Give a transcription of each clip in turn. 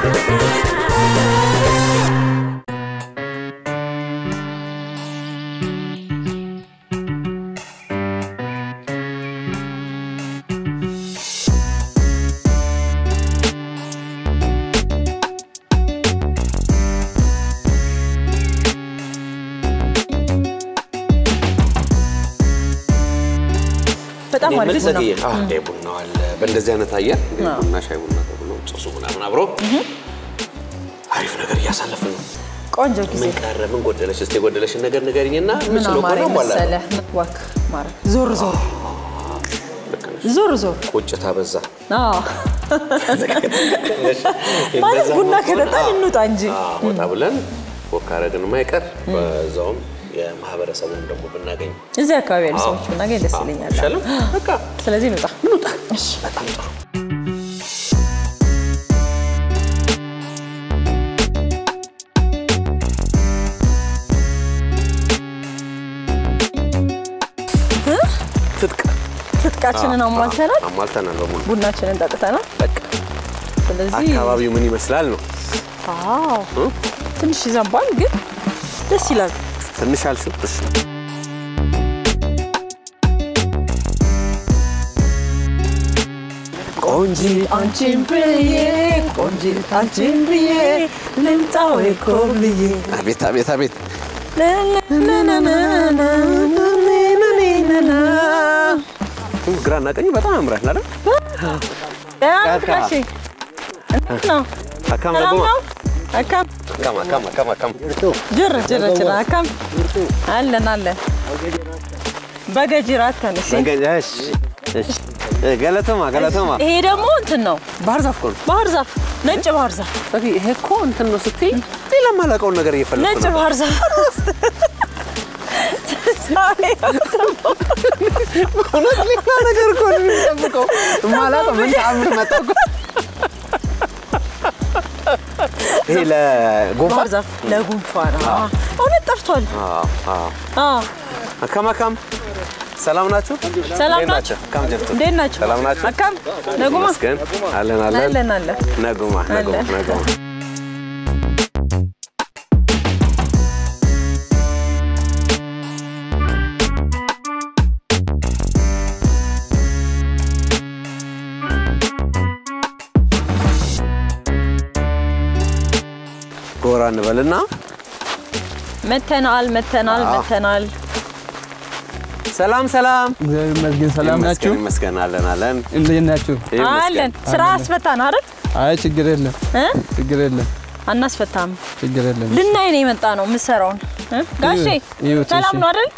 በጣም እኔ አሪፍ የምልህ ነው። ዘግዬ፣ አዎ፣ ይሄ ቡናው አለ። በእንደዚህ አይነት አየር እንግዲህ ቡና ሻይ ቡና ተብሎ ጭሱ ምናምን አብሮ አሪፍ ነገር እያሳለፍን ነው። ቆንጆ ጊዜ ምን ቀረ? ምን ጎደለሽ? እስቲ የጎደለሽን ነገር ንገሪኝና ምን የምችለው አማረ ከሆነ ሟላ መሰለህ ዋክ ማረግ ዞር ዞር ዞር ዞር ቁጭት አበዛ። አዎ። ማለት ቡና ከጠጣን እንውጣ እንጂ አዎ፣ ወጣ ብለን ወክ አረግን ማይቀር በዛውም የማህበረሰቡን ደግሞ ብናገኝ እዚህ አካባቢ ያሉ ሰዎች ብናገኝ ደስ ይለኛል። ይሻልም። በቃ ስለዚህ እንውጣ እንውጣ። በጣም ጥሩ። ትጥቅ ትጥቃችንን አሟልተናል፣ አሟልተናል በሙሉ። ቡናችንን ጠጥተናል። በቃ ስለዚህ አካባቢው ምን ይመስላል ነው? አዎ ትንሽ ይዘንባል፣ ግን ደስ ይላል። ትንሽ አልሽው? እሺ ቆንጂ አንቺን ብዬ ቆንጂት አንቺን ብዬ ልምጣ ወይ ኮብልዬ አቤት አቤት አቤት ግራና ቀኙ በጣም ያምራል አይደል? ጋሼ እንዴት ነው? አካም ሰላም ደግሞ ነው? አካም አካም አካም አካም አካም ጅር ጅር ጅር አካም አለን አለን በገጅራት ተንሽ ነገሽ እሺ ገለተማ ገለተማ ይሄ ደግሞ እንትን ነው ባህር ዛፍ እኮ ነው። ባህር ዛፍ ነጭ ባህር ዛፍ ኦኬ ይሄ እኮ እንትን ነው ስትይ ሌላ የማላውቀውን ነገር እየፈለኩ ነጭ ነው። ባህር ዛፍ እውነት ሌላ ነገር እኮ ነው የሚጠብቀው። የማላውቀው ምን ተአምር መጣ እኮ። ይሄ ለጉንፋን ባህር ዛፍ ለጉንፋን አዎ። እውነት ጠፍቷል። አዎ አዎ አዎ አካም አካም ሰላም ናችሁ? ሰላም እንዴት ናችሁ? አካም ጀርቱ እንዴት ናችሁ? ሰላም ናችሁ? አካም ነጉማ መስገን አለን አለን አለን አለን ነጉማ ነጉማ አለን። ነጉማ ጎራ እንበልና መተናል መተናል አዎ። መተናል ሰላም ሰላም እግዚአብሔር ይመስገን። ሰላም ናችሁ? ይመስገን ይመስገን አለን አለን እንዴት ናችሁ? ይመስገን። አለን ስራ አስፈታን አይደል አይ ችግር የለም እ? ችግር የለም አናስፈታም ችግር የለም። ልናይ ነው የመጣ ነው የምሰራውን እ? ጋሼ ይኸውት፣ ሰላም እሺ። ነው አይደል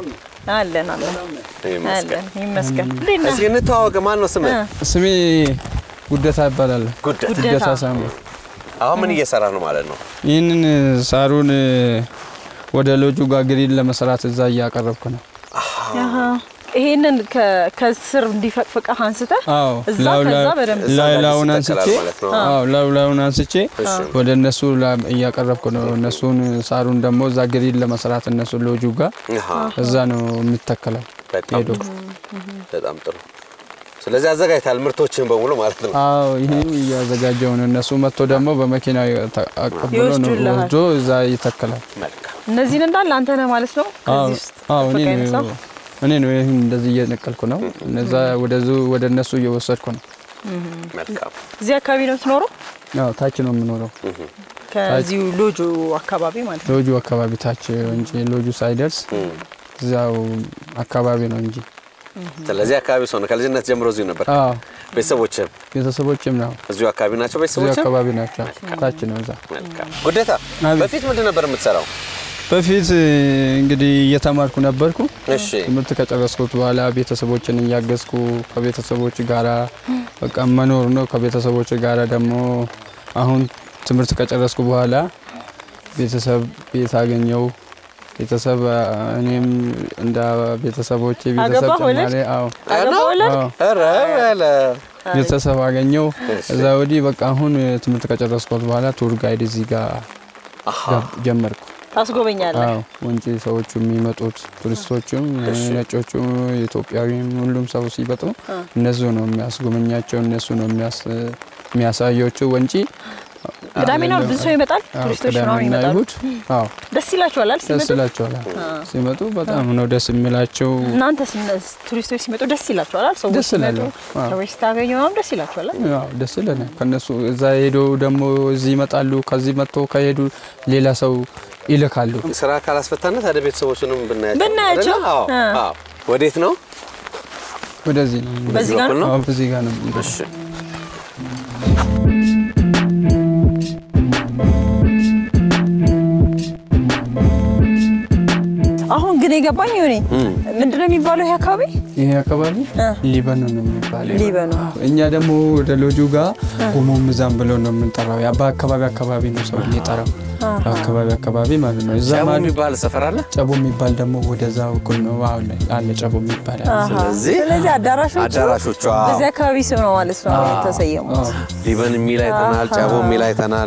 አለን አለን ይመስገን አለን ይመስገን እንዴት ነህ? እስኪ እንተዋወቅ ማን ነው ስምህ እ? ስሜ ጉደታ ይባላል። ጉደት ጉደታ። ጉደታ ሳሙ። አሁን ምን እየሰራ ነው ማለት ነው ይህንን ሳሩን ወደ ሎጁ ጋር ግሪን ለመስራት እዛ እያቀረብኩ ነው። አሃ። ይሄንን ከ- ከስር እንዲፈቅፍቀህ አንስተህ አዎ እዛ ላዩ ከዛ ላይ- በደንብ እዛ ላይ ጋር ላዩን ይስተካከላል አንስቼ ማለት ነው። አዎ ላዩ ላዩን አንስቼ እሺ ወደ እነሱ ላ- እያቀረብኩ ነው። እነሱን ሳሩን ደግሞ እዛ ግሪን ለመስራት እነሱ ሎጁ ጋር አሃ፣ እዛ ነው የሚተከለው በጣም ሄዶ በጣም ጥሩ ስለዚህ አዘጋጅታል ምርቶችን በሙሉ ማለት ነው አዎ ይህም እያዘጋጀው ነው። እነሱ መጥቶ ደግሞ በመኪና ተ- አቀብሎ ነው ይወስዱልሃል። ወስዶ እዛ ይተከላል። መልካም እነዚህን እንዳለ አንተ ነህ ማለት ነው አዎ ከዚህ ውስጥ አዎ፣ እኔ ፈቃ ነው የነሳው? እኔ ነው ይህን እንደዚህ እየነቀልኩ ነው። እነዛ ወደዙ ወደ እነሱ እየወሰድኩ ነው። መልካም እዚህ አካባቢ ነው የምትኖረው አዎ ታች ነው የምኖረው፣ ከዚሁ ሎጆ አካባቢ ማለት ነው ሎጁ አካባቢ ታች እንጂ ሎጁ ሳይደርስ እዚያው አካባቢ ነው እንጂ። ስለዚህ አካባቢ ሰው ነው ከልጅነት ጀምሮ እዚሁ ነበር አዎ ቤተሰቦችም ቤተሰቦችም ነው እዚሁ አካባቢ ናቸው እዚሁ ቤተሰቦችም አካባቢ ናቸው። ታች ነው እዛ። መልካም ጉዴታ አቤት። በፊት ምንድን ነበር የምትሰራው በፊት እንግዲህ እየተማርኩ ነበርኩ። እሺ ትምህርት ከጨረስኩት በኋላ ቤተሰቦችን እያገዝኩ ከቤተሰቦች ጋራ በቃ መኖር ነው። ከቤተሰቦች ጋራ ደግሞ አሁን ትምህርት ከጨረስኩ በኋላ ቤተሰብ ቤት አገኘው። ቤተሰብ እኔም እንደ ቤተሰቦቼ ቤተሰብ አገባህ ወለድክ? ጨማሪ አዎ አገባ ወለድ አዎ ኧረ በለ ቤተሰብ አገኘው። እዛ ወዲህ በቃ አሁን ትምህርት ከጨረስኩት በኋላ ቱር ጋይድ እዚህ ጋር ገብ- ጀመርኩ። ታስጎበኛለህ አዎ ወንጪ ሰዎቹ የሚመጡት ቱሪስቶቹም ነጮቹም ኢትዮጵያዊም ሁሉም ሰው ሲመጡ እነሱ ነው የሚያስጎበኛቸው፣ እነሱ ነው የሚያስ- የሚያሳያቸው ወንጪ ቅዳሜና እሑድ ብዙ ሰው ይመጣል። አዎ፣ ቱሪስቶች ምናምን ቅዳሜና ይመጣሉ። እሑድ አዎ ደስ ይላችኋል አይደል ደስ ሲመጡ? ይላቸዋል። ሲመጡ በጣም ነው ደስ የሚላቸው። እናንተ ቱሪስቶች ሲመጡ ደስ ይላችኋል አይደል? ሰዎች ደስ ይላሉ። ሲመጡ አዎ። ሰዎች ስታገኙ ምናምን ደስ ይላችኋል አይደል? ያው ደስ ይለናል። ከነሱ እዛ ሄዶ ደግሞ እዚህ ይመጣሉ። ከዚህ መጥቶ ከሄዱ ሌላ ሰው ይልካሉ። ስራ ካላስፈታነት ታዲያ ቤተሰቦችንም ብናያቸው ብናያቸው? አይደለ? አዎ፣ አ። አዎ። ወዴት ነው? ወደዚህ ነው በዚህ ጋር በኩል ነው? አዎ፣ በዚህ ጋር ነው። እሺ አሁን ግን የገባኝ ሆኔ ምንድነው የሚባለው ይሄ አካባቢ? ይሄ አካባቢ እ። ሊባኖ ነው የሚባለው። ሊባኖ። እኛ ደግሞ ወደ ሎጁ ጋር ጉሞ ምዛም ብለው ነው የምንጠራው። ያ በአካባቢ አካባቢ ነው ሰው የሚጠራው። አካባቢ አካባቢ ማለት ነው። እዛ ጨቡ ማዶ የሚባል ሰፈር አለ። ጨቦ የሚባል ደግሞ ወደዛ በኩል ነው አሁን ላይ አለ ጨቦ የሚባል አለ። አሃ። ስለዚህ ስለዚህ አዳራሾቹ አዳራሾቹ አዎ። በዚህ አካባቢ ስም ነው ማለት ነው የተሰየሙት። አዎ። ሊበን የሚል አይተናል። ጨቦ የሚል አይተናል።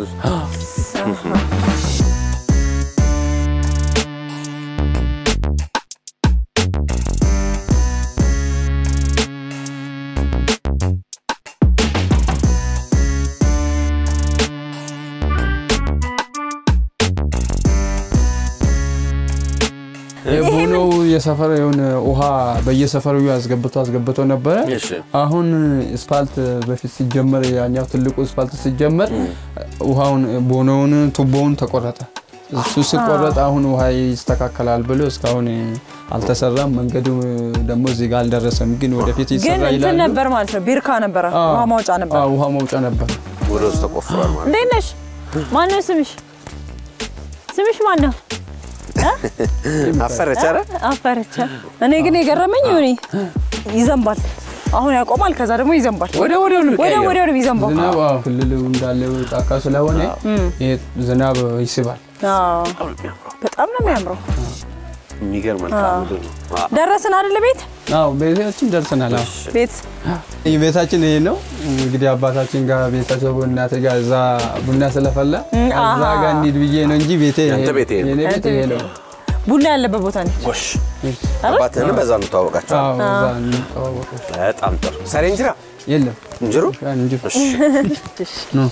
የቡኖው የሰፈር የሆነ ውሃ በየሰፈሩ አስገብቶ አስገብቶ ነበረ። እሺ አሁን ስፓልት በፊት ሲጀመር ያኛው ትልቁ ስፓልት ሲጀመር ውሃውን ቦኖውን ቱቦውን ተቆረጠ። እሱ ሲቆረጥ አሁን ውሃ ይስተካከላል ብሎ እስካሁን አልተሰራም። መንገዱ ደግሞ እዚህ ጋር አልደረሰም፣ ግን ወደፊት ግን ይሰራ እንትን ይላሉ። ነበር ማለት ነው ቢርካ ነበረ፣ አዎ። ውሃ ማውጫ ነበር። አዎ፣ ውሃ መውጫ ነበር። ወደ ውስጥ ተቆፍሯል ማለት እንዴት ነሽ? ማን ነው ስምሽ? ስምሽ ማን ነው? አፈረች ኧረ አፈረቻ። እኔ ግን የገረመኝ ሆኔ ይዘንባል። አሁን ያቆማል፣ ከዛ ደግሞ ይዘንባል። ወደ ወዲያው ነው ወደ የሚቀየረው። ወዲያው ነው የሚዘንባው። ዝናብ አዎ፣ ክልሉ እንዳለ ጫካ ስለሆነ ይሄ ዝናብ ይስባል። አዎ፣ በጣም ነው የሚያምረው። የሚገርም መልክዓ ምድር ነው። አዎ። ደረስን አይደል? ቤት አዎ ቤታችን ደርሰናል። አዎ ቤት ይህ ቤታችን ይሄ ነው እንግዲህ አባታችን ጋር ቤተሰቡ እናቴ ጋር እዛ ቡና ስለፈላ እዛ አሃ። ጋር እንሂድ ብዬ ነው እንጂ ቤቴ ይሄ ያንተ ነው። ቤት ይሄ ነው። የኔ ቤት ይሄ ነው። ቡና ያለበት ቦታ ነች። ጎሽ አባትህንም በዛ ነው ተዋወቃቸው። አዎ እዛ እንተዋወቀው። በጣም ጥሩ። ሰሬ እንጀራ የለም እንጀሮ እንጂ እሺ፣ ነው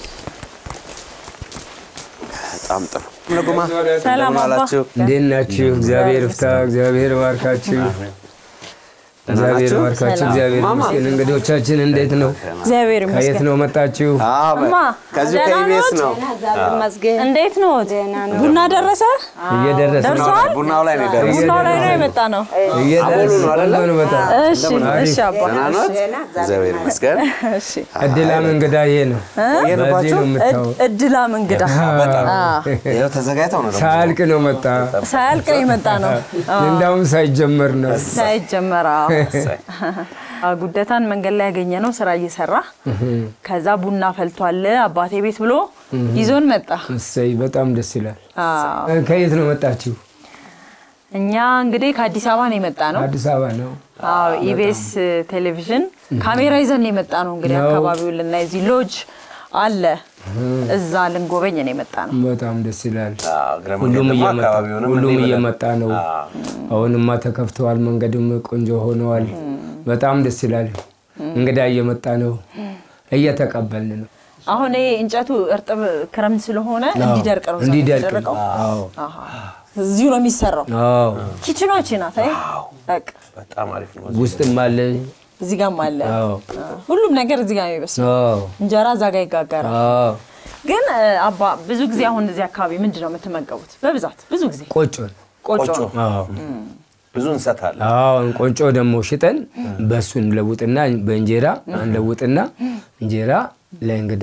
በጣም ጥሩ። ለጎማ ሰላም እንደምን አባ። አላችሁ? እንዴት ናችሁ? እግዚአብሔር ፍታ፣ እግዚአብሔር ባርካችሁ፣ እግዚአብሔር ናችሁ? ባርካችሁ፣ ሰላም። እግዚአብሔር ማማ። ይመስገን። እንግዶቻችን እንዴት ነው? እግዚአብሔር ከየት ይመስገን። ነው መጣችሁ? አዎ፣ በ- እማ፣ ከዚሁ ደህና ከኢቢኤስ ኖት? ነው። እንዴት ነው? ቡና ደረሰ? እየደረሰ ነው። ደርሷል? ቡናው ላይ ነው የደረሰው። ቡናው ላይ ነው የመጣ ነው። እየደረሰ ነው አይደለ? ቆንጆ ነው በጣም እሺ፣ እሺ አባ። ደህና ኖት? እግዚአብሔር ይመስገን። እሺ። እድላም እንግዳ ይሄ ነው። በዚህ የሄድባችሁ? ነው የምታወቅ። እድ- እድላም እንግዳ ይኸው ተዘጋጅተው ነው ደግሞ። ሳያልቅ ነው መጣ። ሳያልቅ ነው የመጣ ነው እንዳውም ሳይጀመር ነው። ሳይጀመር። አዎ። አዎ፣ ጉደታን መንገድ ላይ ያገኘ ነው ስራ እየሰራ ከዛ ቡና ፈልቷል አባቴ ቤት ብሎ ይዞን መጣ። እሰይ በጣም ደስ ይላል። አዎ። ከየት ነው መጣችሁ? እኛ እንግዲህ ከአዲስ አበባ ነው የመጣ ነው። አዲስ አበባ ነው። አዎ ኢቢኤስ ቴሌቪዥን ካሜራ ይዘን ነው የመጣ ነው። እንግዲህ ነው። አካባቢውን ልናይ እዚህ ሎጅ አለ እዛ ልንጎበኝ ነው የመጣ ነው። በጣም ደስ ይላል። አዎ፣ እግረ መንገድ ሁሉም ደግሞ እየመጣ አካባቢውንም ሁሉም እንዲህ ብለን- እየመጣ ነው። አሁንማ ተከፍተዋል፣ መንገድም ቆንጆ ሆነዋል። በጣም ደስ ይላል። እንግዳ እየመጣ ነው፣ እየተቀበልን ነው። አሁን ይሄ እንጨቱ እርጥብ ክረምት ስለሆነ እንዲደርቅ ነው እዛ እንዲደርቅ የተደረገው። ነው። አዎ አሃ። እዚሁ ነው የሚሰራው። አዎ። ኪችኖች ናት። አይ በቃ በጣም አሪፍ ነው። ውስጥም አለ። እዚህ ጋርም አለ። አዎ ሁሉም ነገር እዚህ ጋር ነው የሚበስለው። አዎ እንጀራ እዛ ጋር ይጋገራል። አዎ። ግን እ፣ አባ ብዙ ጊዜ አሁን እዚህ አካባቢ ምንድን ነው የምትመገቡት? በብዛት ብዙ ጊዜ ቆጮ ነው። ቆጮ ቆጮ ነው። አዎ ብዙ እንሰት አለ። አዎ ቆንጮ ደግሞ ሽጠን በሱ እንለውጥና በእንጀራ እንለውጥና እንጀራ ለእንግዳ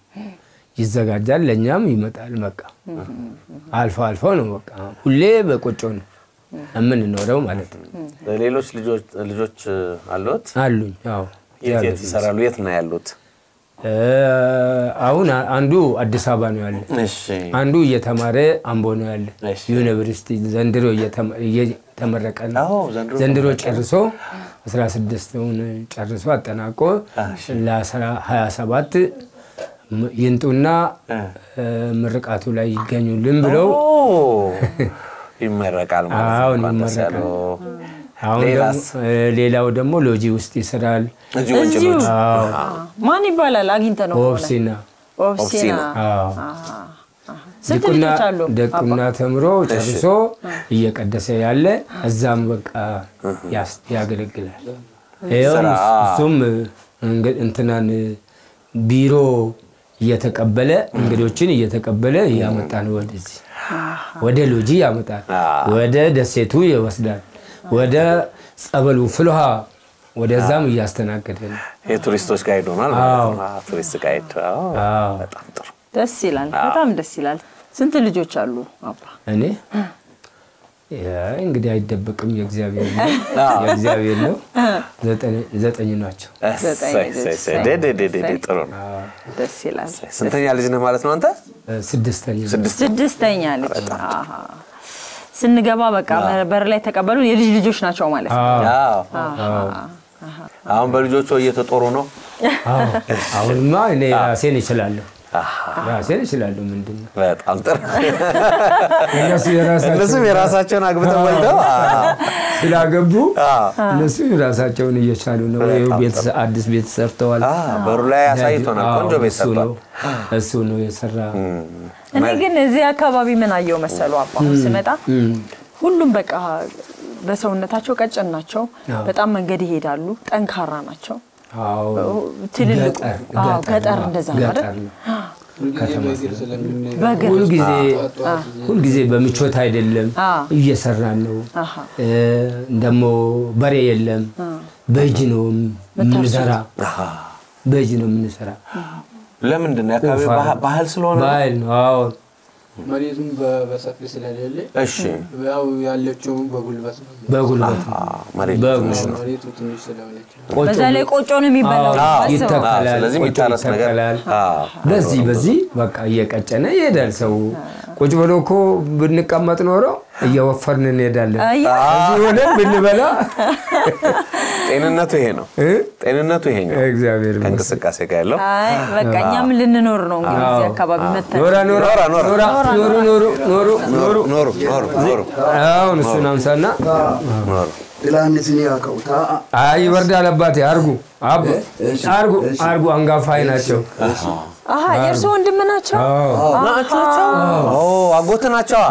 ይዘጋጃል፣ ለእኛም ይመጣል። በቃ አልፎ አልፎ ነው በቃ ሁሌ በቆጮ ነው የምንኖረው ማለት ነው። ሌሎች ልጆች ልጆች አሉት? አሉኝ። አዎ የት የት ይሰራሉ? የት ነው ያሉት? እ፣ አሁን አንዱ አዲስ አበባ ነው ያለ፣ እሺ አንዱ እየተማረ አምቦ ነው ያለ እሺ። ዩኒቨርሲቲ ዘንድሮ እየተመ- እየተመረቀ ነው። አዎ፣ ዘንድሮ ዘንድሮ ጨርሶ 16ውን ጨርሶ አጠናቆ ለ27 ይንጡና እ፣ ምርቃቱ ላይ ይገኙልን ብለው ኦ፣ ይመረቃል ማለት ነው። አሁን እንኳን ደስ ይመረቃል። ያለው። አሁን ሌላስ? ደግሞ እ፣ ሌላው ደግሞ ሎጂ ውስጥ ይሰራል። እዚሁ ወንጭ እዚሁ ሎጅ። አዎ ማን ይባላል? አግኝተ ነው ከሆነ ኦብሲና ኦብሲና አዎ። ስንት ዲቁና ልጆች አሉ? ዲቁና ተምሮ ጨርሶ እየቀደሰ ያለ እዛም በቃ ያስ- ያገለግላል። ይኸውም ስራ። እሱም እንግ- እንትናን ቢሮ እየተቀበለ እንግዶችን እየተቀበለ እያመጣ ነው ወደዚህ ወደ ሎጂ ያመጣል፣ ወደ ደሴቱ ይወስዳል፣ ወደ ጸበሉ ፍልሃ ወደዛም እያስተናገደ ነው። የቱሪስቶች ጋይድ ሆኗል ማለት ነው። አዎ፣ ቱሪስት ጋይድ አዎ፣ አዎ። በጣም ጥሩ። ደስ ይላል። በጣም ደስ ይላል። ስንት ልጆች አሉ አባ? እኔ ያ እንግዲህ አይደበቅም፣ የእግዚአብሔር ነው የእግዚአብሔር ነው። ዘጠኝ- ዘጠኝ ናቸው። እሰይ፣ እሰይ፣ እሰይ። ደ- ደ- ደ- ደ- ደ- ጥሩ ነው። ደስ ይላል። ስንተኛ ልጅ ነህ ማለት ነው አንተ? እ፣ ስድስተኛ ስድስት ስድስተኛ ልጅ አሃ። ስንገባ በቃ በር ላይ ተቀበሉ የልጅ ልጆች ናቸው ማለት ነው። አዎ። አሁን በልጆቹ እየተጦሩ ነው። አዎ። አሁንማ እኔ ራሴን እችላለሁ፣ ራሴን እችላለሁ። ምንድን ነው በጣም ጥሩ። እነሱ የራሳቸው እነሱም የራሳቸውን አግብተው ወልደው አዎ። ስላገቡ እነሱ የራሳቸውን እየቻሉ ነው። ይኸው ቤተሰብ- አዲስ ቤት ሰርተዋል። አዎ፣ በሩ ላይ አሳይቶናል። አዎ፣ ቆንጆ ቤት እሱ ሰርቷል። ነው እሱ ነው የሰራ። እኔ ግን እዚህ አካባቢ ምን አየው መሰሉ አባ አሁን ስመጣ ሁሉም በቃ በሰውነታቸው ቀጭን ናቸው። በጣም መንገድ ይሄዳሉ። ጠንካራ ናቸው። አዎ፣ ትልልቁ ገጠር- አዎ፣ ገጠር ገጠር ነው። እንደዛ ነው ገጠር አይደል? ነው። ሁልጊዜ በእግር ስለምንሄድ በእግር ሁልጊዜ ሁልጊዜ በምቾት አይደለም አዎ። እየሰራን ነው። አሃ። እ፣ ደግሞ በሬ የለም በእጅ ነው የምንሰራ፣ በእጅ ነው የምንሰራ። ለምንድን ነው የአካባቢ ቁፋሮ። ባህ- ባህል ስለሆነ ነው? ባህል ነው። አዎ መሬቱም በ- በሰፊ ስለሌለ እሺ ያው ያለችው በጉልበት ነው። በጉልበት ነው። አዎ፣ መሬቱ በጉ- ትንሽ ነው። መሬቱ ትንሽ ስለሆነች ነው። ቆጮ በዛ ላይ ቆጮ ነው የሚበላው። አዎ፣ አስበው። ይተከላል። አዎ፣ ስለዚህ ቆጮ የሚታረስ ነገር- ይተከላል። አዎ። በዚህ በዚህ በቃ እየቀጨነ ይሄዳል ሰው። ቁጭ ብሎ እኮ ብንቀመጥ ኖሮ እየወፈርን እንሄዳለን። አያ፣ እዚህ ሆነን ብንበላ ጤንነቱ ይሄ ነው። እ? ጤንነቱ ይሄ ነው። እግዚአብሔር ይመስገን። ከእንቅስቃሴ ጋር ያለው አይ በቃ እኛም ልንኖር ነው እንግዲህ እዚህ አካባቢ መተን ኖራ ኖራ ኖራ ኖራ። ኖራ ኖሩ ኖሩ ኖሩ ኖሩ ኖሩ ኖሩ ኖሩ አሁን እሱን አምሳና ኖሩ ጥላንስን ያቀው ታአ አይ ይወርዳል አባቴ አርጉ አብ አርጉ አርጉ አንጋፋይ ናቸው። አሀ የእርሱ ወንድም ናቸው። ኦ አጎት ናቸዋ።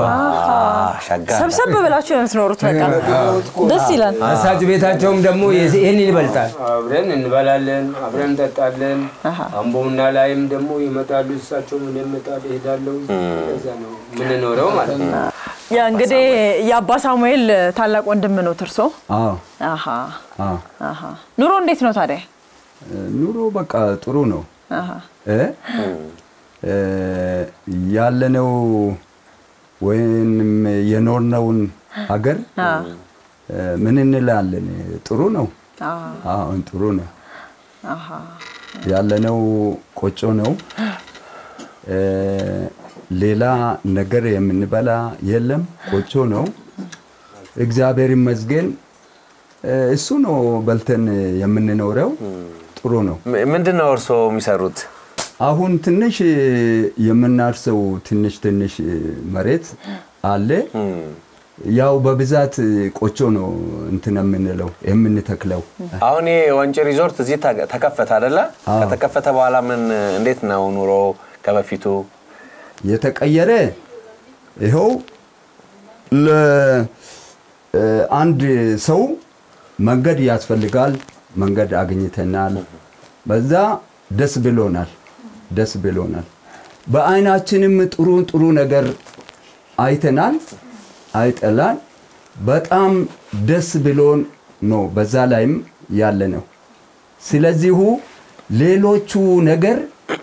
ሻጋ ሰብሰብ ብላችሁ ነው የምትኖሩት። በቃ ደስ ይላል። አሳጭ ቤታቸውም ደግሞ የዚ- ይህን ይበልጣል። አብረን እንበላለን፣ አብረን እንጠጣለን። አምቦና ላይም ደግሞ ይመጣሉ፣ እሳቸው ምን ይመጣሉ፣ ይሄዳሉ። እዛ ነው የምንኖረው ማለት ነው። ያ እንግዲህ የአባ ሳሙኤል ታላቅ ወንድም ነው ትርሶ። አዎ አሀ አዎ አሀ ኑሮ እንዴት ነው ታዲያ? ኑሮ በቃ ጥሩ ነው አሀ እ እ ያለነው ወይም የኖርነውን ሀገር እ ምን እንላለን? ጥሩ ነው። አሁን ጥሩ ነው። ያለነው ቆጮ ነው። እ ሌላ ነገር የምንበላ የለም። ቆጮ ነው። እግዚአብሔር ይመስገን። እ እሱ ነው በልተን የምንኖረው። ጥሩ ነው። ም- ምንድን ነው እርስዎ የሚሰሩት? አሁን ትንሽ የምናርሰው ትንሽ ትንሽ መሬት አለ። ያው በብዛት ቆጮ ነው እንትን የምንለው የምንተክለው። አሁን ይሄ ወንጪ ሪዞርት እዚህ ተ- ተከፈተ አይደለ? ከተከፈተ በኋላ ምን እንዴት ነው ኑሮ ከበፊቱ? የተቀየረ ይኸው ለአንድ ሰው መንገድ ያስፈልጋል። መንገድ አግኝተናል። በዛ ደስ ብሎናል፣ ደስ ብሎናል። በአይናችንም ጥሩ ጥሩ ነገር አይተናል፣ አይጠላል። በጣም ደስ ብሎን ነው በዛ ላይም ያለ ነው። ስለዚሁ ሌሎቹ ነገር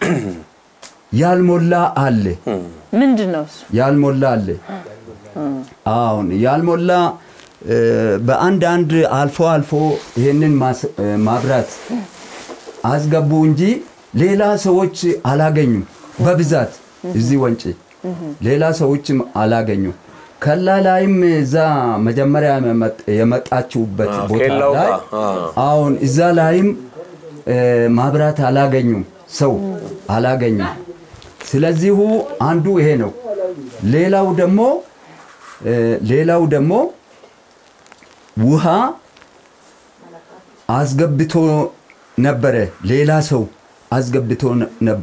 ያልሞላ አለ ምንድን ነው እሱ? ያልሞላ አለ። አሁን ያልሞላ እ፣ በአንድ አንድ አልፎ አልፎ ይህንን ማስ- እ፣ ማብራት አስገቡ እንጂ ሌላ ሰዎች አላገኙም። በብዛት እዚህ ወንጪ ሌላ ሰዎችም አላገኙም። ከላ ላይም እዛ መጀመሪያ የመጥ- የመጣችሁበት አዎ፣ ቦታ ኬላው ላይ ጋር፣ አዎ። አሁን እዛ ላይም እ፣ ማብራት አላገኙም፣ ሰው አላገኙም። ስለዚሁ አንዱ ይሄ ነው። ሌላው ደግሞ እ፣ ሌላው ደግሞ ውሃ አስገብቶ ነበረ። ሌላ ሰው አስገብቶ ነ- ነበረ።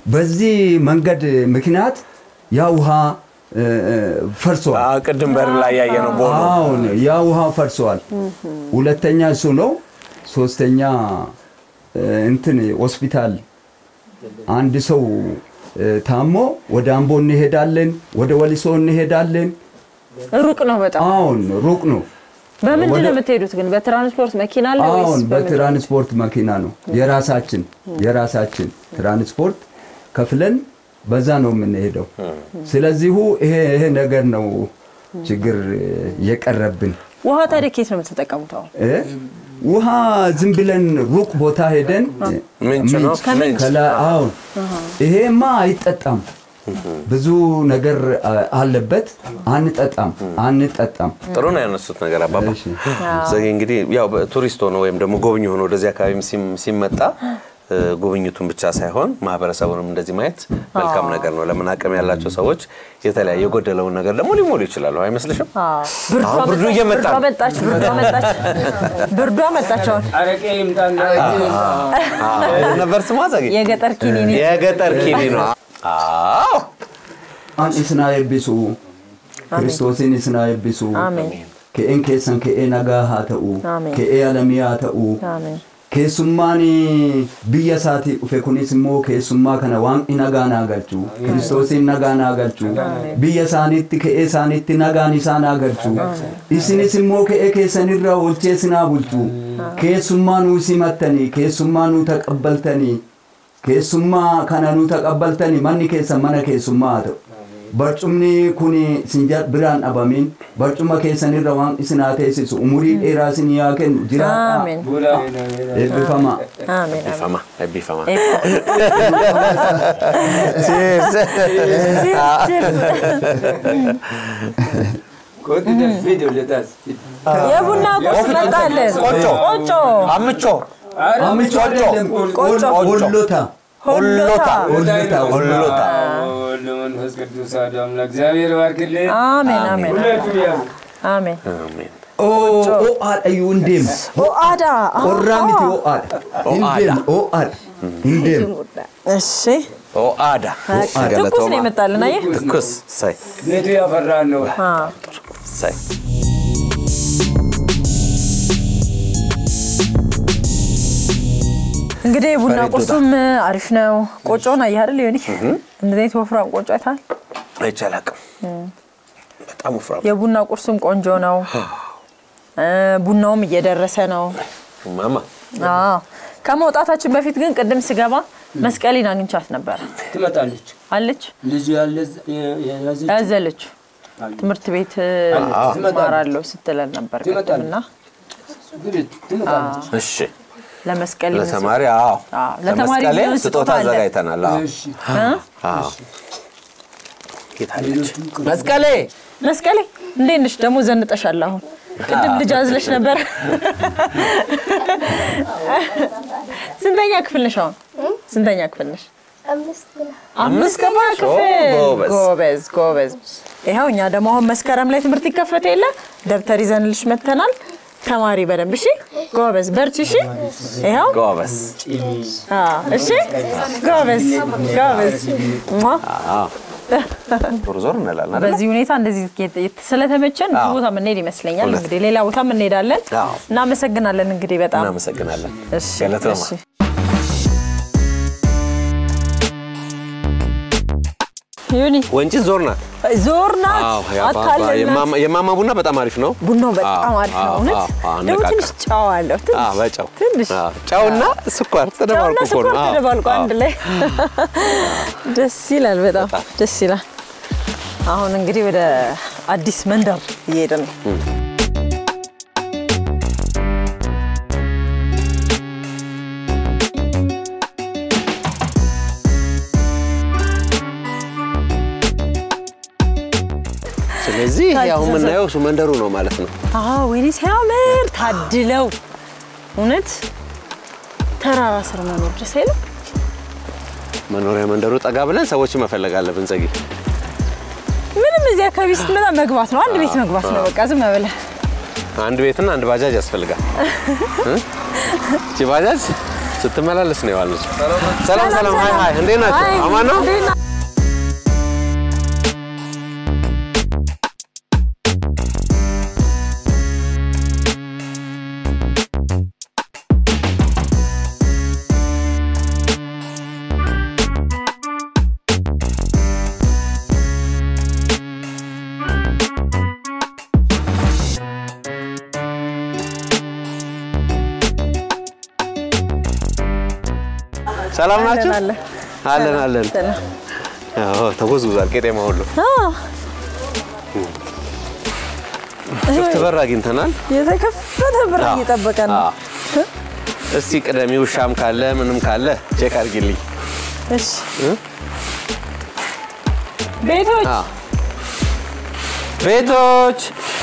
በዚህ መንገድ ምክንያት ያ ውሃ እ፣ እ፣ ፈርሷል። አዎ፣ ቅድም በር ላይ ያየ ነው ቦኖ አሁን ያ ውሃ ፈርሷል። ሁለተኛ እሱ ነው። ሶስተኛ እ፣ እንትን ሆስፒታል አንድ ሰው እ፣ ታሞ ወደ አምቦ እንሄዳለን፣ ወደ ወሊሶ እንሄዳለን። ሩቅ ነው በጣም። አሁን ሩቅ ነው። በምንድን ነው ወደ- የምትሄዱት ግን? በትራንስፖርት መኪና አለ ወይስ አሁን በምንድን? በትራንስፖርት መኪና ነው የራሳችን የራሳችን ትራንስፖርት ከፍለን በዛ ነው የምንሄደው። ስለዚሁ ይሄ ይሄ ነገር ነው ችግር የቀረብን። ውሃ ታዲያ ከየት ነው የምትጠቀሙት? አሁን እ? ውሃ ዝም ብለን ሩቅ ቦታ ሄደን ምንጭ ነው ከምንጭ? ከላ- አሁን ይሄማ አይጠጣም። ብዙ ነገር አ- አለበት። አንጠጣም አንጠጣም። ጥሩ ነው ያነሱት ነገር አባባ። እሺ። ዘጌ እንግዲህ ያው ቱሪስት ሆኖ ወይም ደግሞ ጎብኚ ሆኖ ወደዚህ አካባቢ ሲም- ሲመጣ እ፣ ጉብኝቱን ብቻ ሳይሆን ማህበረሰቡንም እንደዚህ ማየት መልካም ነገር ነው። ለምን አቅም ያላቸው ሰዎች የተለያየ የጎደለውን ነገር ደግሞ ሊሞሉ ይችላሉ። አይመስልሽም? ብርዷ አሁን ብርዱ መጣች፣ እየመጣ ብርዷ ነው። መጣች፣ ብርዷ መጣች፣ ብርዷ መጣች። አሁን አረቄ ይምጣና አዎ፣ ነበር ስሟ ዘጌ የገጠር ኪኒኒ የገጠር ኪኒ ነው። አዎ አን isna eebbisu kiristoosiin isna eebbisu አሜን ke'een keessan ke'ee nagaa haa ta'u Ameen. ke'ee alamii haa ta'u አሜን keessummaan biyya isaatii dhufe kunis immoo keessummaa kana waaqni nagaa naa galchu kiristoosiin nagaa naa galchu biyya isaaniitti ke'ee isaaniitti nagaan isaa naa galchu isinis immoo ke'ee keessanirraa oolchee sinaa bulchu keessummaa nuu simattanii keessummaa nuu taqabbaltanii keessummaa kana nuu taqabbaltanii manni keessan mana keessummaa haa ta'u barcumni kun isin ja- biraan dhabamin barcuma keessanirra waan isin haa teessisu umurii dheeraa isin yaa kennu jiraadhaa አሜን eebbifamaa አሜን አሜን ቢፈማ ቢፈማ ኮት ደፊት ወለታስ የቡና ቁርስ መጣለን። ቆጮ። ቆጮ አምቾ አምቾ አይደለም ቆጮ። ሆሎታ ሆሎታ ሆሎታ ሆሎታ ወልድ መንፈስ ቅዱስ አሐዱ አምላክ እግዚአብሔር ባርክልን። አሜን አሜን ሁለቱ ያው አሜን አሜን። ኦአደዩ እንዴም ኦአዳ ቆራ ሚቲ ኦአድ እንዴም ኦአድ እንዴም እሺ ኦአዳ ትኩስ ነው የመጣልን አየህ ትኩስ ሳይ ቤቱ ያፈራን ነው። አ ሳይ እንግዲህ ቡና በሬ ዶዳ። ቁርሱም አሪፍ ነው። ቆጮን አየህ አይደል ዮኒ? እንደዚህ አይነት ወፍራም ቆጮ አይተሃል? አይቻል አቅም በጣም ወፍራም የቡና ቁርሱም ቆንጆ ነው። እ ቡናውም እየደረሰ ነው። ማማ አዎ ከመውጣታችን በፊት ግን ቅድም ስገባ መስቀሌን አግኝቻት ነበር ትመጣለች አለች ልጁ ያለ የያዘች ያዘለች ትምህርት ቤት እማራለሁ ስትለን ነበር ትመጣለች። ቅድምና እንግዲህ ትመጣለች። እሺ ለመስቀል ለተማሪ አዎ አዎ፣ ለተማሪ ለመስቀሌ የሚሆን ስጦታ ስጦታ አለ። አዘጋጅተናል አዎ እሺ አዎ የታለች ሌሎቹም ቅር- መስቀሌ መስቀሌ እንዴት ነሽ? ደግሞ ዘንጠሻል። አሁን ቅድም ልጅ አዝለሽ ነበር። ስንተኛ ክፍል ነሽ አሁን? ስንተኛ ክፍል ነሽ? አምስት ገባ ክፍል። ጎበዝ። ጎበዝ ጎበዝ። ይኸው እኛ ደግሞ አሁን መስከረም ላይ ትምህርት ይከፈት የለ ደብተር ይዘንልሽ መጥተናል። ተማሪ በደንብ እሺ፣ ጎበዝ በርቺ። እሺ፣ ይኸው ጎበዝ አዎ፣ እሺ፣ ጎበዝ ጎበዝ። ሟ። አዎ ዞር ዞር እንላለን አይደል በዚህ ሁኔታ እንደዚህ የት- ስለተመቸን ብዙ አዎ። ቦታ የምንሄድ ይመስለኛል። እውነት። እንግዲህ ሌላ ቦታ እንሄዳለን። አዎ። እናመሰግናለን። እንግዲህ በጣም እናመሰግናለን እሺ፣ ገለተማ እሺ። ዩኒ ወንጪ ዞር ናት ዞር ናት አዎ የአባባ- አታለልናት። የማማ- የማማ ቡና በጣም አሪፍ ነው ቡናው በጣም አዎ፣ አሪፍ ነው። አዎ፣ እውነት አዎ፣ አዎ፣ ደግሞ አነቃቃ። ትንሽ ጨው አለው። ትንሽ አዎ በጨው ትንሽ አዎ፣ ጨውና ስኳር ተደባልቆ ጨውና እኮ ስኳር ነው አዎ፣ ተደባልቆ አዎ። አንድ ላይ ደስ ይላል። በጣም ደስ ይላል። አሁን እንግዲህ ወደ አዲስ መንደር እየሄድን ነው። ስለዚህ ይሄ አሁን የምናየው እሱ መንደሩ ነው ማለት ነው አዎ ወይኔ ሲያምር ታድለው እውነት ተራራ ስር መኖር ደስ አይልም? መኖሪያ መንደሩ ጠጋ ብለን ሰዎች መፈለግ አለብን ጸጊ ምንም እዚህ አካባቢ ስትመጣ መግባት ነው። አንድ ቤት መግባት ነው። በቃ ዝም ብለህ አንድ ቤትና አንድ ባጃጅ ያስፈልጋል እ? እቺ ባጃጅ እቺ ስትመላለስ ነው የዋለች። ሰላም ሰላም፣ ሀይ ሀይ፣ እንዴት ናቸው? አይ፣ አማን ነው? እንዴት ና- ሰላም ናቸው? አለን፣ አለን አለን። ሰላም። አዎ ተጎዝጉዟል ቄጤማ ሁሉ። አዎ፣ ክፍት በር አግኝተናል። የተከፈተ በር አዎ። እየጠበቀ ነው። አዎ። እስቲ ቅደሚ፣ ውሻም ካለ ምንም ካለ ቼክ አድርጊልኝ። እሺ ቤቶች አዎ። ቤቶች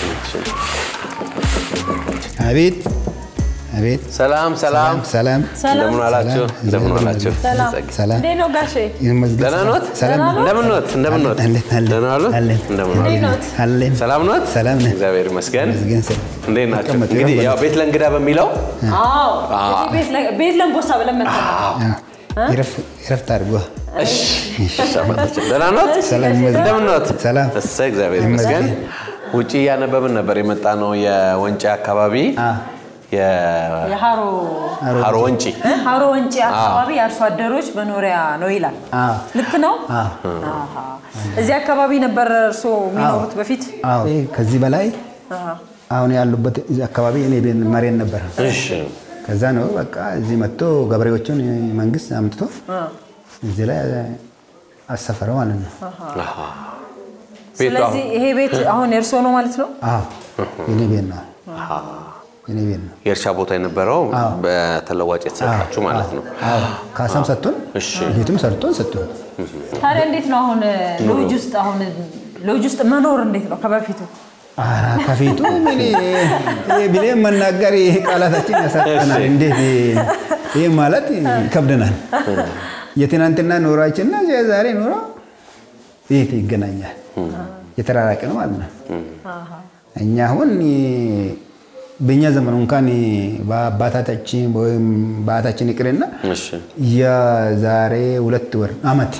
አቤት አቤት ሰላም ሰላም፣ ሰላም ሰላም እንደምን አላችሁ? እንደምን አላችሁ? ሰላም ሰላም እንዴት ነው ጋሼ? ይመስገን። ደህና ኖት? ሰላም ነው? እንደምን ኖት? እንደምን ኖት? አለን አለን ደህና ዋሉ? አለን እንደምን ዋሉ? እንዴት ኖት? አለን ሰላም ኖት? ሰላም ነን። እግዚአብሔር ይመስገን። ይመስገን ሰላም። እንዴት ናቸው? ተቀመጡ፣ እንግዲህ ይረፍ ያው ቤት ለእንግዳ በሚለው አዎ እንግዲህ ቤት ለ- ቤት ለንቦሳ ብለን መተናል። አዎ። ይረፍ- ይረፍት አድርጎ እሺ፣ እሺ፣ አባታችን ደህና ኖት? ሰላም ይመስገን። እንደምን ኖት? ሰላም እሰይ እግዚአብሔር ይመስገን። ውጭ እያነበብን ነበር የመጣ ነው የወንጪ አካባቢ አ የ- የሀሮ ሀሮ ወንጪ ሀሮ ወንጪ አካባቢ የአርሶ አደሮች መኖሪያ ነው ይላል። አዎ ልክ ነው? አሃ። እዚህ አካባቢ ነበር እርስዎ የሚኖሩት በፊት? አዎ ይሄ ከዚህ በላይ አሃ። አሁን ያሉበት እዚህ አካባቢ እኔ ቤት መሬት ነበር። እሺ ከዛ ነው በቃ እዚህ መጥቶ ገበሬዎቹን መንግስት አምጥቶ እዚህ ላይ አሰፈረው ማለት ነው። ቤቱ ስለዚህ ይሄ ቤት አሁን የእርስዎ ነው ማለት ነው? አዎ የኔ ቤት ነው። የኔ ቤት ነው። የእርሻ ቦታ የነበረው አዎ። በተለዋጭ የተሰጣችሁ ማለት ነው። አዎ ካሳም ሰጥቶን እሺ። ቤቱም ሰርቶን ሰጥቶን ታዲያ እንዴት ነው አሁን ሎጅ ውስጥ አሁን ሎጅ ውስጥ መኖር እንዴት ነው ከበፊቱ? ኧረ ከፊቱ ምን ብሌ መናገር ይሄ ቃላታችን ያሳጠናል። እንዴት ይህ ማለት ይከብደናል። የትናንትና ኑሯችንና የዛሬ ኑሮ የት ይገናኛል? የተራራቀ ነው ማለት ነው። እኛ አሁን በእኛ ዘመን እንኳን በአባታችን ወይም በአታችን ይቅርና እሺ የዛሬ ሁለት ወር አመት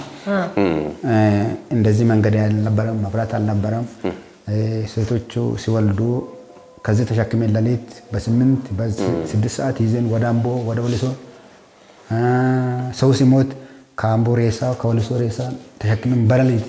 እንደዚህ መንገድ አልነበረም፣ መብራት አልነበረም። ሴቶቹ ሲወልዱ ከዚህ ተሸክሜን ሌሊት በስምንት በስድስት ሰዓት ይዘን ወደ አምቦ ወደ ወሊሶ ሰው ሲሞት ከአምቦ ሬሳ ከወሊሶ ሬሳ ተሸክመን በሌሊት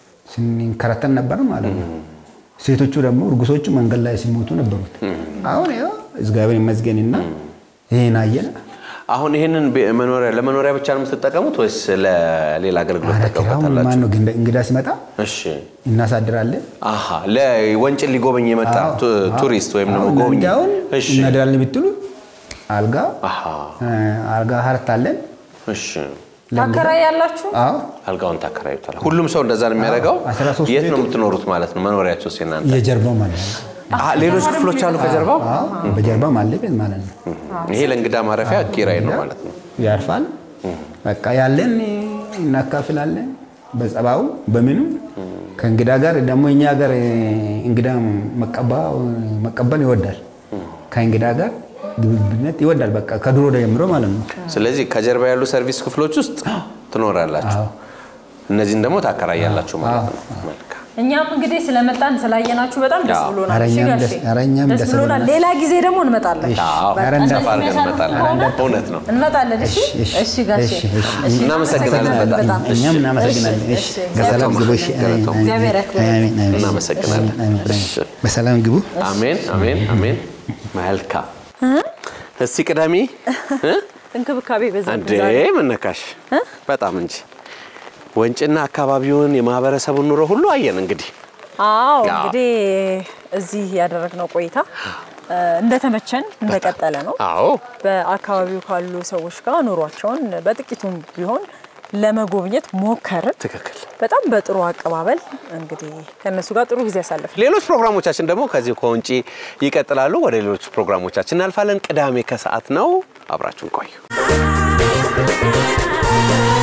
ስንከረተን ነበር ማለት ነው። ሴቶቹ ደግሞ እርጉሶቹ መንገድ ላይ ሲሞቱ ነበሩት። አሁን ያው እግዚአብሔር ይመስገንና ይሄን አየን። አሁን ይህንን ቤ- መኖሪያ ለመኖሪያ ብቻ ነው የምትጠቀሙት ወይስ ለሌላ አገልግሎት አሁን ተጠቀሙታላችሁ? ማን ነው እንግዳ ሲመጣ እሺ እናሳድራለን። አሀ ለወንጭን ሊጎበኝ የመጣ አዎ፣ ቱ- አዎ። ቱሪስት ወይም ደግሞ አሁን ጎብኝ እንዳሁን እሺ እናድራለን ብትሉ አልጋ አሀ እ፣ አልጋ ሀርት አለን። እሺ ታከራይ ያላችሁ? አዎ አልጋውን ታከራዩታል። ሁሉም ሰው እንደዛ ነው የሚያደርገው። አዎ፣ 13 የት ነው ቤቱ- የምትኖሩት ማለት ነው? መኖሪያቸው እናንተ? የጀርባው ማለት ነው። አሀ፣ ሌሎች ክፍሎች አሉ ከጀርባው። አዎ በጀርባው ማለት ቤት ማለት ነው። ይሄ ለእንግዳ ማረፊያ ኪራይ ነው ማለት ነው። ያርፋል። በቃ ያለን እናካፍላለን። በጸባው በምኑ ከእንግዳ ጋር ደግሞ እኛ ጋር እንግዳ መቀባ- መቀበል ይወዳል። ከእንግዳ ጋር ግብብነት ይወዳል። በቃ ከድሮ ጀምሮ ማለት ነው። ስለዚህ ከጀርባ ያሉ ሰርቪስ ክፍሎች ውስጥ ትኖራላችሁ። አዎ። እነዚህን ደግሞ ታከራያላችሁ ማለት ነው። መልካም። እኛም እንግዲህ ስለመጣን ስላየናችሁ በጣም ደስ አዎ። ብሎናል። ኧረ እሺ እኛም ጋሼ? ደስ- ኧረ እኛም ደስ ደስ ብሎናል። ብሎናል። ሌላ ጊዜ ደግሞ እንመጣለን። አዎ። በቃ ኧረ እንደዚህ እንዳፋ አድርገን የሚያሳልፍ እንመጣለን። ከሆነ እውነት ነው። እንመጣለን። እሺ እሺ፣ እሺ ጋሼ እሺ፣ እሺ። እሺ፣ እናመሰግናለን በጣም። እኛም እናመሰግናለን። እሺ፣ እሺ፣ እሺ። በሰላም ግቡ። እሺ፣ ገለታው። አሜን፣ እግዚአብሔር ያክብርልን። አሜን፣ አሜን። እናመሰግናለን። አሜን፣ አሜን። እሺ። በሰላም ግቡ። አሜን አሜን አሜን። መልካም። እስቲ ቅዳሜ እ? እንክብካቤ በዛ እንዴ መነካሽ በጣም እንጂ ወንጭና አካባቢውን የማህበረሰቡን ኑሮ ሁሉ አየን። እንግዲህ አዎ አዎ። እንግዲህ እዚህ ያደረግነው ቆይታ እ፣ እንደተመቸን እንደቀጠለ ነው። አዎ በአካባቢው ካሉ ሰዎች ጋር ኑሯቸውን በጥቂቱም ቢሆን ለመጎብኘት ሞከርን። ትክክል። በጣም በጥሩ አቀባበል እንግዲህ ከእነሱ ጋር ጥሩ ጊዜ ያሳለፍን። ሌሎች ፕሮግራሞቻችን ደግሞ ከዚህ ከውንጪ ይቀጥላሉ። ወደ ሌሎች ፕሮግራሞቻችን እናልፋለን። ቅዳሜ ከሰዓት ነው። አብራችሁን ቆዩ።